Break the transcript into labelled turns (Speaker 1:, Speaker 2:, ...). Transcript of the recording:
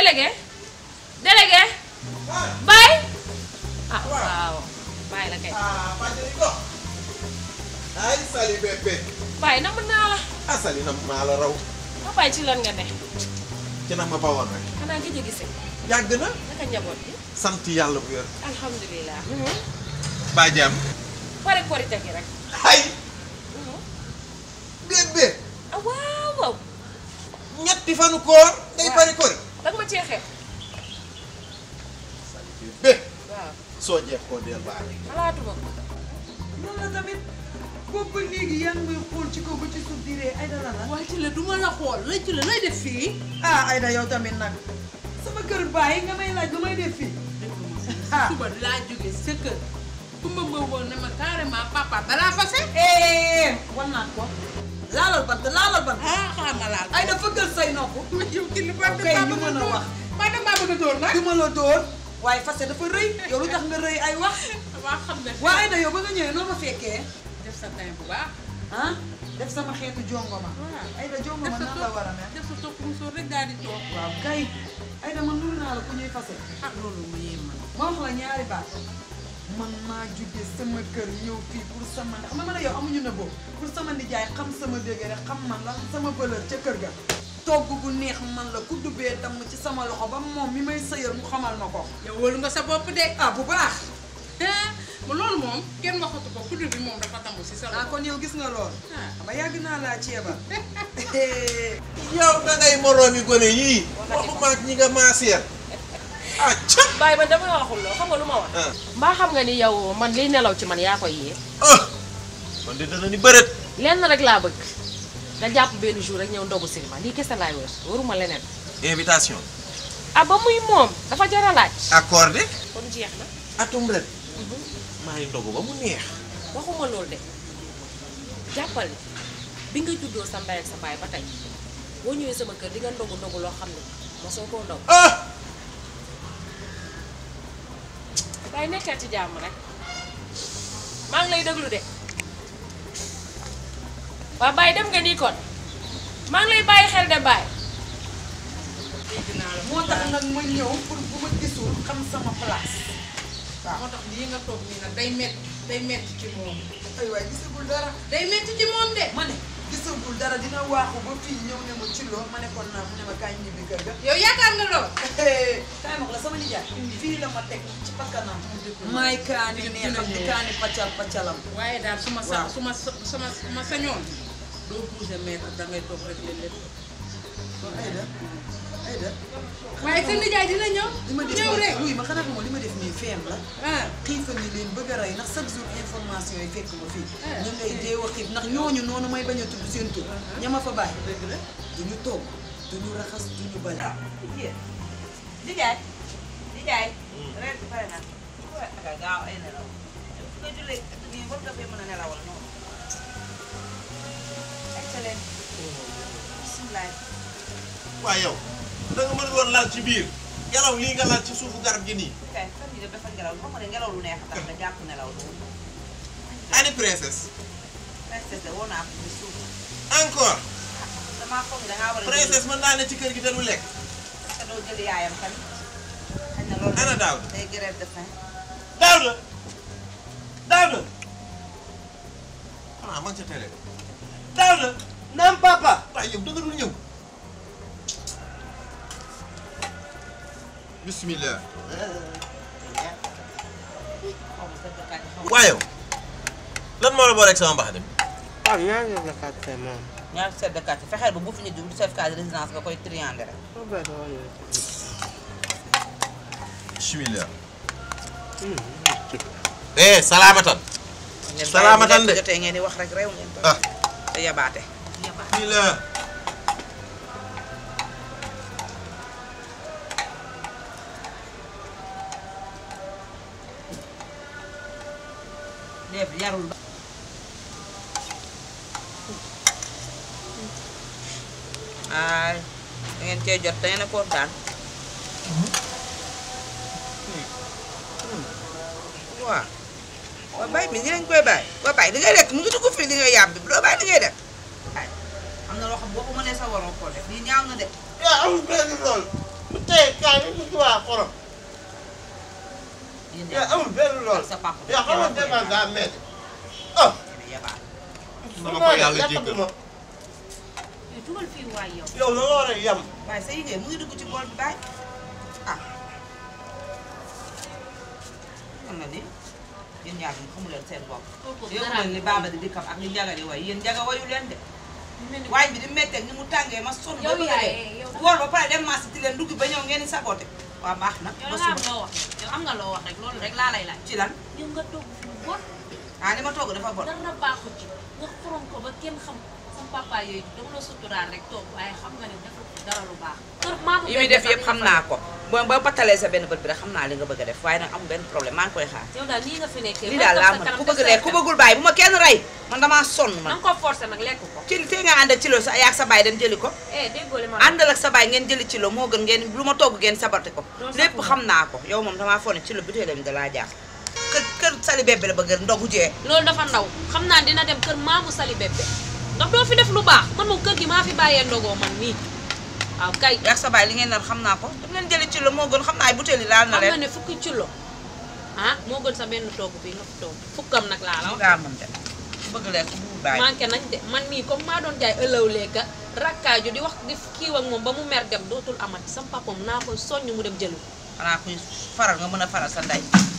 Speaker 1: délégué délégué Baye ah waaw Baye la kay
Speaker 2: ah Fadjri ko ay Sali bébé
Speaker 1: Baye na mën naa la
Speaker 2: ah Sali na maa la raw
Speaker 1: ma Baye ci lan nga ne
Speaker 2: ci nag ma bawoon rek
Speaker 1: xanaa nga jëgi si
Speaker 2: yàgg na
Speaker 1: naka njaboot bi
Speaker 2: sant yàlla bu yor
Speaker 1: alhamdulilah
Speaker 2: baa jàmm
Speaker 1: pare korite gi rek
Speaker 2: ay bébé
Speaker 1: ah waaw waaw
Speaker 2: ñetti fanu koor ngay
Speaker 1: Waaw.
Speaker 2: bari kori
Speaker 1: danga ma cee xeeb
Speaker 2: Sali bébé
Speaker 1: waaw
Speaker 2: soo jeex koo del baax
Speaker 1: xalaatuma ko
Speaker 3: noonu la tamit boobu ba léegi yaa ngi may xool ci kaw ba ci suuf di ree Aïda la la
Speaker 4: waaye ci la du ma la xool lay ci la lay def fii.
Speaker 3: ah Aïda yow tamit nag sama kër bàyyi nga may laaj lu may def fii ah
Speaker 4: suba laa jóge sa kër ku ma bëggoon ne ma carrément papa balaa fase.
Speaker 3: eh wan naa ko laalal bant laalal bant
Speaker 4: ah xaaral ma laal.
Speaker 3: Aïda fëggal say nopp
Speaker 4: ma yow ci li ma
Speaker 3: kay ñu mën a wax
Speaker 4: ma dem maa bëgg a dóor nag.
Speaker 3: du ma la dóor waaye fase dafa rëy yow lu tax nga rëy ay wax
Speaker 4: waa xam ne.
Speaker 3: waa Aïda yow ba nga ñëwee noo ma fekkee
Speaker 4: def sa time bu baax.
Speaker 3: ah def sama xeetu jongoma
Speaker 4: waaw.
Speaker 3: Aïda
Speaker 4: def
Speaker 3: jongoma
Speaker 4: sa
Speaker 3: nan la war a mel
Speaker 4: def sa topp musóor rek daal di toog.
Speaker 3: waaw kay Aïda man nuru naa la ku ñuy fase
Speaker 4: ah loolu mu yéem man.
Speaker 3: ma wax la ñaari baat man maa jóge sama kër ñëw fii pour sama xam nga man a yow amuñu na boobu pour sama nijaay xam sama dégg rek xam man lan sama valeur ca kër ga togg bu neex man la ku dubbee damm ci sama loxo ba moom mi may sëyal mu xamal ma ko
Speaker 4: yow wóolu nga sa bopp de.
Speaker 3: ah bu baax
Speaker 4: ah ma loolu moom kenn waxatu ko kudd bi moom dafa tambu si sa
Speaker 3: ah
Speaker 4: loxo.
Speaker 3: kon yow gis nga lool
Speaker 4: ah
Speaker 3: xam nga yàgg naa laa ceebal
Speaker 2: yow da ngay moroomi gone yii waxuma ak ñi nga maaseer ah ca
Speaker 1: Baye man dama la waxul loo xam nga lu ma wax
Speaker 2: ah
Speaker 1: mbaa xam nga ni yow man liy nelaw ci man yaa koy yee
Speaker 2: ah man de dana ni bërët
Speaker 1: lenn rek laa bëgg nga jàpp benn jour rek ñëw ndogu cinéma lii kese laay wër waruma leneen
Speaker 2: invitation
Speaker 1: ah ba muy moom dafa jar a laaj
Speaker 2: accordé
Speaker 1: kon jeex na
Speaker 2: atum ren maa ngi ndogu ba mu neex
Speaker 1: waxuma loolu de jàppal ni bi nga juddoo sa ndey ak sa baay ba tey boo ñëwee sama kër di nga ndogu ndogu loo xam ne mosoo koo ndog
Speaker 2: ah
Speaker 1: waaye nekkal ci jàmm rek maa ngi lay déglu de waa Baye dem nga nii kon maa ngi lay bàyyi xel de Baye
Speaker 4: dégg naa la.
Speaker 3: moo tax nag ma ñëw pour bu ma gisul xam sama place waaw
Speaker 4: moo tax lii nga toog nii nag day metti day metti ci moom.
Speaker 3: ay waay gisagul dara
Speaker 4: day metti ci moom de.
Speaker 3: ma ne gisagul dara dina waaxu ba fii ñëw ne ma ci loo ma ne kon naa mu ne ma kaay ñibbi kër ga
Speaker 4: yow yaakaar nga lool.
Speaker 3: kaay ma wax la sama nijaay fii la ma teg ci bakkanam maay kaani neexam di kaani paccal paccalam
Speaker 4: waaye daal su ma sa
Speaker 3: Waaw.
Speaker 4: su ma sa su ma su ma sañoon doo bouger mètre da ngay toog rek leen lépp.
Speaker 3: Aïda Aïda
Speaker 4: waaye sa nijaay dina ñëw.
Speaker 3: li ma def
Speaker 4: ñëw rek.
Speaker 3: wuy ma xanaa xamoo li ma def nii feem la
Speaker 4: ah
Speaker 3: xiifa ni leen bëgg a rey ndax chaque jour information yi fekk ma fii
Speaker 4: Ah.
Speaker 3: ñu ngay dee wax xiif ndax ñooñu noonu may bañ a tudd seen tur ña ma fa bàyyi
Speaker 4: dëgg la.
Speaker 3: duñu togg duñu raxas duñu bale
Speaker 5: Nijaay nijaay ren bi pare naa waaye ak gaaw ay nelaw su nga jullee nii war nga fee mën a nelawal noonu excellent bisimilah
Speaker 2: waaye yow da nga mën woon laal ci biir ngelaw lii nga laal ci suufu garab gi nii
Speaker 5: kay fan yii def dafa ngelaw xam nga ne ngelaw lu neex a tax nga jàpp nelaw loolu
Speaker 2: ani princesse
Speaker 5: princesse de woo naa ko ci suuf
Speaker 2: encore
Speaker 5: damaa foog ne dangaa war a
Speaker 2: princesse mën naa ne ci kër gi te du lekk
Speaker 5: parce que doo jël yaayam tamit xëy na loolu
Speaker 2: ana daaw
Speaker 5: day grève de faim
Speaker 2: Daouda Daouda ah man ca télé Daouda naam papa waaye yow da nga dul ñëw bismillah
Speaker 5: xaw ma dëgg kañ xaw ma
Speaker 2: waaye yow lan moo la boo rek sama mbax dem
Speaker 6: waaw ñaar ñoo la fàtte moom.
Speaker 5: ñaar chef de quartier fexeel ba bu fi ñu jum chef de résidence nga koy triander rek
Speaker 6: soo bëri doo ñëw.
Speaker 2: bismillah eh salaamatan
Speaker 5: ngeen
Speaker 2: Salaamatan
Speaker 5: bàyyi bu
Speaker 2: de.
Speaker 5: lekk jotee ngeen di wax rek réew ngeen
Speaker 2: ah
Speaker 5: te yabaate
Speaker 2: bismillah
Speaker 5: def yarul ba ay da ngeen cee jot da ngeen a kontaan waaw waa bàyyi mi ni lañ koy bàyyi waa bàyyi li ngay lekk mu ngi dugg fii li ngay yàbbi doo bàyyi li ngay def ay am na loo xam boo ko mënee sa waroo koo def lii ñaaw na de
Speaker 2: yaa amul benn lool mu tey kaani mu ci waa xorom
Speaker 5: yéen
Speaker 2: yow amul benn lool
Speaker 5: sa papa
Speaker 2: yow xam nga dépense daa metti ah
Speaker 7: Dama ko yàlla jéggal.
Speaker 2: ma
Speaker 1: dugal fii waay yow
Speaker 2: yow la nga war a yem
Speaker 5: waaye sa yigéen mu ngi dugg ci bool bi baay ah xam na ni yéen ñaar ñi xamu leen seen bopp
Speaker 1: kooku
Speaker 5: yow
Speaker 1: dara
Speaker 5: leen li baaba di dikkam ak li njaga di way yéen njaga wayu leen de waañ bi di métteeg ni mu tàngee ma sonn ba
Speaker 1: yow
Speaker 5: bëgg a
Speaker 1: yaay
Speaker 5: dee
Speaker 1: yow
Speaker 5: woor ba pare dem marché ti leen dugg ba ñëw ngeen di saboté waaw baax na
Speaker 1: yow
Speaker 5: ba
Speaker 1: da nga am
Speaker 5: suba
Speaker 1: loo wax yow am nga loo wax rek loolu rek laa lay laaj
Speaker 5: ci lan
Speaker 1: yow nga togg fi lu bon
Speaker 5: ah li ma togg dafa bon
Speaker 1: dara baaxu ci nga xorom ko ba kenn xam sama papa yooyu dama la suturaal rek toog waaye xam nga ne deful dara lu baax kër maamu
Speaker 5: yi muy def yëpp xam naa ko ba ba battalee sa benn bët bi rek xam naa li nga bëgg a def waaye nag amul benn problème maa ngi koy xaar
Speaker 1: yow daal nii nga fi nekkee
Speaker 5: lii daal laa mën ku bëgg lekk ku bëggul bàyyi bu ma kenn rey man damaa sonn
Speaker 1: na
Speaker 5: man
Speaker 1: nga ko forcé nag lekk ko
Speaker 5: ci tey nga ànd ak ci lo sa yaag sa baay dem jëli ko
Speaker 1: eh déggoo li ma
Speaker 5: àndal ak sa baay ngeen jëli ci lo moo gën ngeen lu ma togg ngeen sabarte ko
Speaker 1: Doo
Speaker 5: lépp
Speaker 1: sakku.
Speaker 5: xam naa ko yow moom damaa foog ne ci lo bi tey dem da laa jaar kër kër sali bébé la bëgg ndogu jee
Speaker 1: loolu dafa ndaw xam naa dina dem kër maamu sali bébé ndax doo fi def lu baax man moom kër gi maa fi bàyyee ndogoo man nii waaw kay
Speaker 5: yaag sa baay li ngeen nar xam naa ko dem leen jëli ci lo moo gën xam naa ay butéeli laal na
Speaker 1: xam nga
Speaker 5: leen
Speaker 1: ne fukki kilo ah moo gën sa benn togg bi nga fi togg fukkam nag laa la
Speaker 5: mu
Speaker 1: wax
Speaker 5: ngaa mën de ku bëgg lekk bu bàyyi
Speaker 1: manqué nañ de man mii comme maa doon jaay ëllëw lekka rakkaaju di wax di kiiw ak moom ba mu mer dem dootul amati sam papam naa koy soññ mu dem jëli ko
Speaker 5: xanaa kuy faral nga mën a faral sa ndey